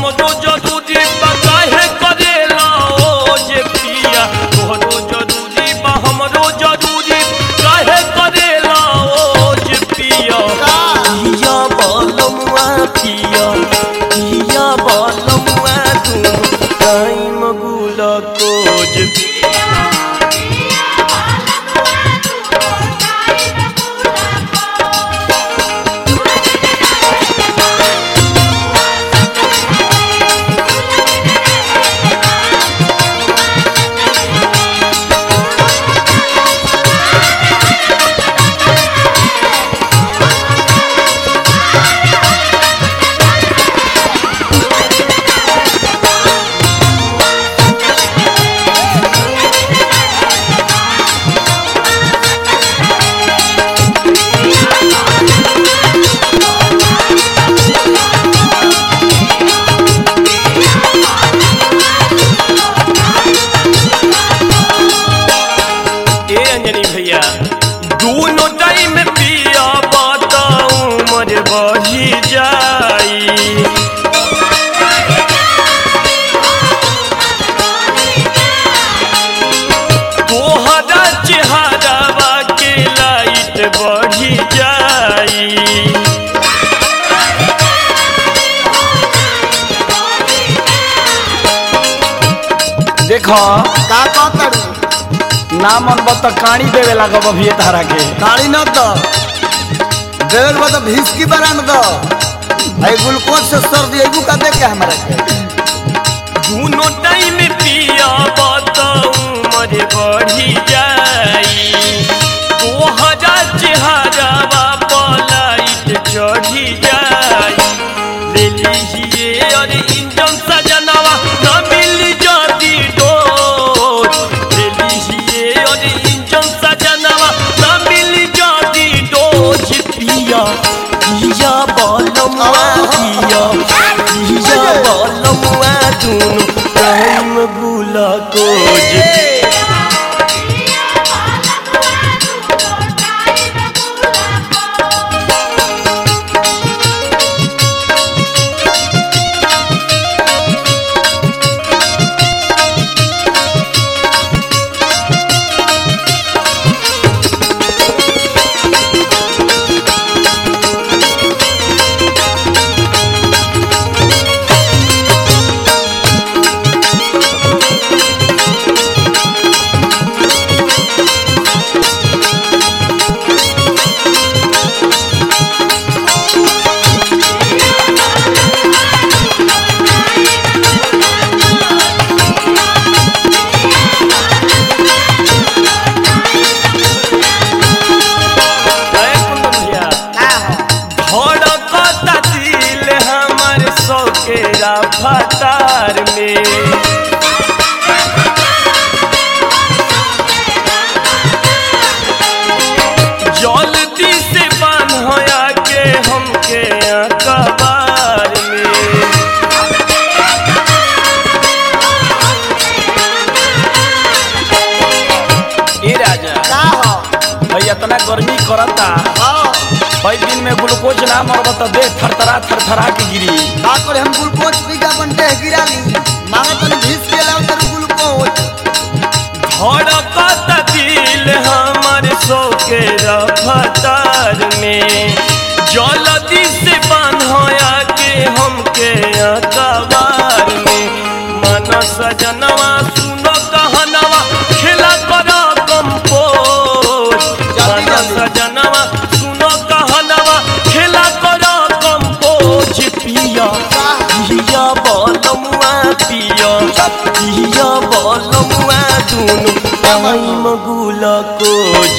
हमरो जरूरी बा काहे करेला ओ जे पिया तोहरो जरूरी बा हमरो जरूरी काहे करेला ओ जे पिया पिया बलमुआ पिया पिया बलमुआ दुनु टाइम गुला कोज ए अंजनी भैया दोनों टाइम पिया बताऊं मर बढ़ी जाई तोहरा चेहरावा के लाइट बढ़ी जाई देखो का कहतड़ू ना मन बत काणी देवे लागब अभी तारा के काली न द देवर बा तो भीसकी बरान द आई ग्लूकोज से सर्दी आइबू का दे के हमरा के दोनों टाइम पिया बताऊं मर बढ़ी जाई तोहरा चेहरावा पलाइट चढ़ी जाई ले लीजिए और इंजन सजनवा न मिली जाती डोज ले लीजिए और इंजन सजनवा न मिली जाती डोज पिया पिया बलमुआ पिया पिया बलमुआ दुनु टाइम गुला कोज अरे कुंदन भैया का हो धड़कता दिल हमर सौकेरा फतार में जल्दी से बान्हया के हमके अखबार में ए राजा का हो भाई इतना गर्मी करता हाँ भाई दिन में ग्लूकोज ना मरब त देह थरथरा थरथरा के गिरी का करे हम ग्लूकोज पी के अपन देह गिरा ली मांगे तनी भीस के लाओ तेरे ग्लूकोज धड़कता दिल हमर सौके रफ्तार में जल्दी से बान्हया के हमके अखबार में मन सजनवा सुनो कहनवा खेला कर कंपोज जल्दी, मन जल्दी। सजनवा सुनो कहनवा खेला कर कंपोज पिया पिया बलमुआ पिया पिया बलमुआ दुनु टाइम गुला कोज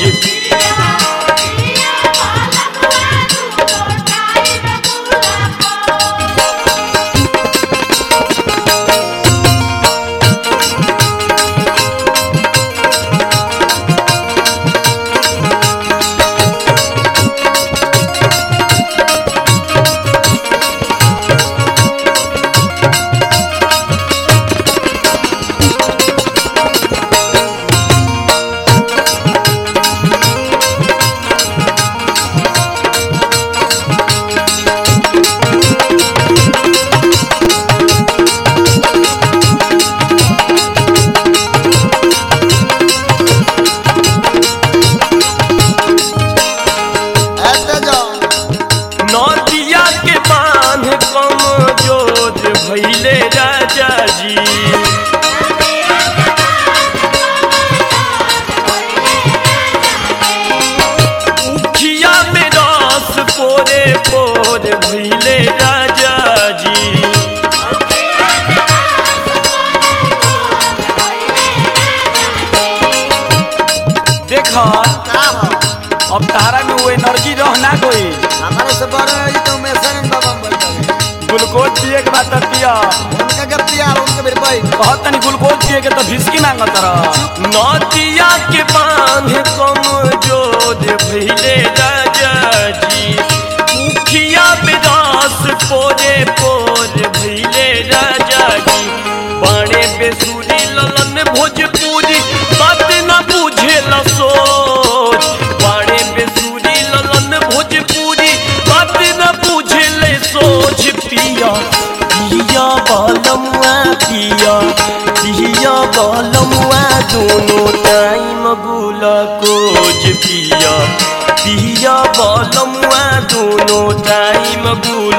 बा त पिया उनका के पिया उनके बेर भाई कहत तनी ग्लूकोज पिए के तो भिस्की मांगत रह नदिया के बांध कमजोर भइले राजा जी मुखिया विदास पोरे पोर भइले राजा जी बाणे बेसुरी ललन भोजपुरी बात न बुझे सोच बाणे बेसुरी ललन भोजपुरी बात न बुझे सोच पिया पिया बालमुआ पिया पिया बालमुआ दोनों टाइम गुला कोज पिया पिया बालमुआ दोनों टाइम गुला